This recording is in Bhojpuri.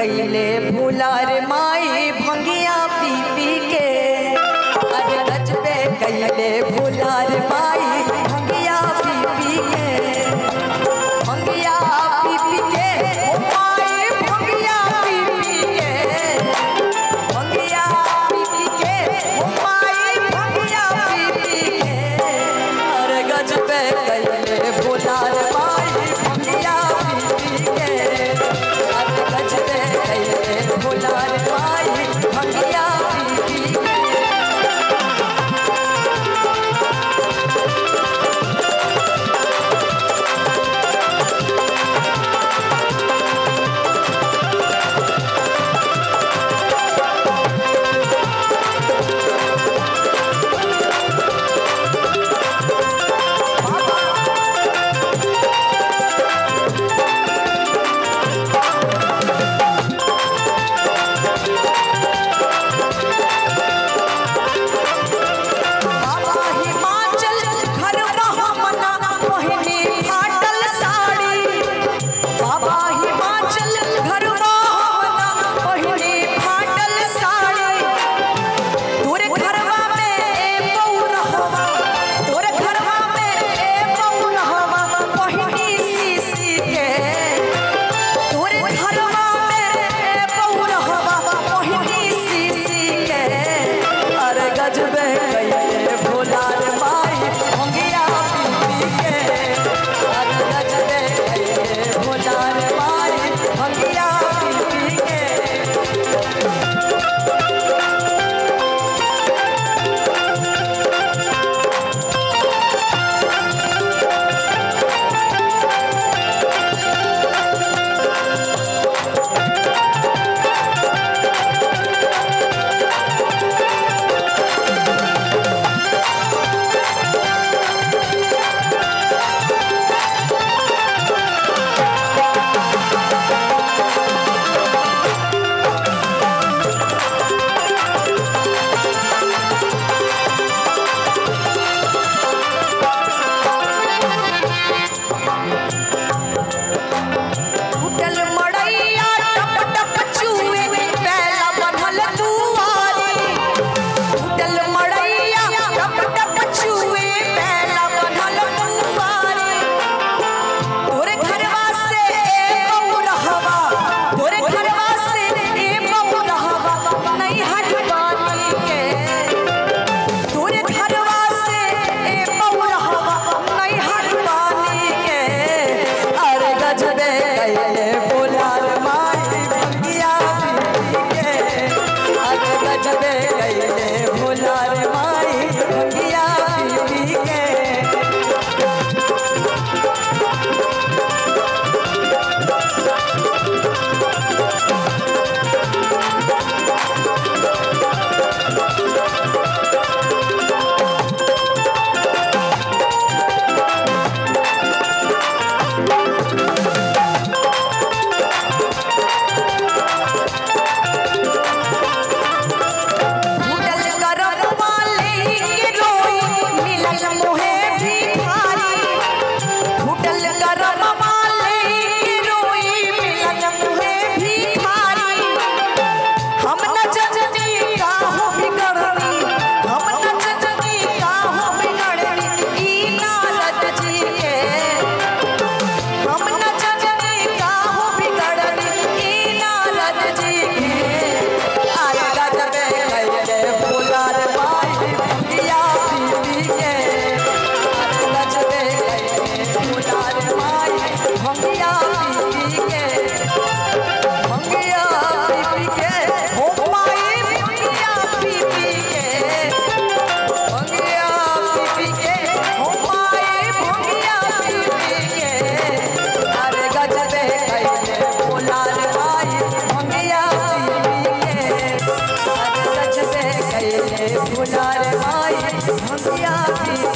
कैले भूलार माई भंगिया पी पी के अरे गजबे कैले भूलार माई भंगिया पी पी के भंगिया पी पी के ओ माई भंगिया पी पी के भंगिया पी पी के ओ माई भंगिया पी पी के अरे गजबे कैले भूलार माई भंगिया पी पी के अरे गजबे कैले भूलार माई भंगिया पी पी के बाबा हिमाचल घर मना पहिने फाटल साड़ी बाबा हिमाचल घर मना पहिने फाटल साड़ी तोरे घरवा में ए पौरहवा तोरे घरवा में ए पौरहवा पहिनी सीसी के तोरे घरवा में ए पौरहवा पहिनी सीसी के अरे गजबे कैले भोलार माई भंगिया पी के अरे गजबे कैले भोलार माई भंगिया पी के टूटल मड़ैया टप टप चूए पैला बनल दुआरी टूटल मड़ैया टप टप चूए पैला बनल दुआरी तोरे घरवा से ए बौरहवा तोरे घरवा से ए बौरहवा नहीं हटवानी के तोरे घरवा से ए बौरहवा नहीं हटवानी के अरे गजबे कैले बोलार माई भंगिया पी के अरे गजबे कैले बोलार माई भंगिया पी के उडल करम वाले के रोई मिलल मोहे भिखारी उडल करम वाले के रोई मिलल मोहे भिखारी हम न जननी का हो बिगड़नी हम न जननी का हो बिगड़नी ई नारद जी के हम न जननी का हो बिगड़नी ई नारद जी के आया गजबे कैले भोलार माई भंगिया पी के आया गजबे कैले भोलार माई भंगिया पी के भंगिया पी के हो माई भंगिया पी के भंगिया पी के हो माई भंगिया पी के अरे गजबे कैले भोलार माई भंगिया पी के अरे गजबे कैले भोलार माई भंगिया पी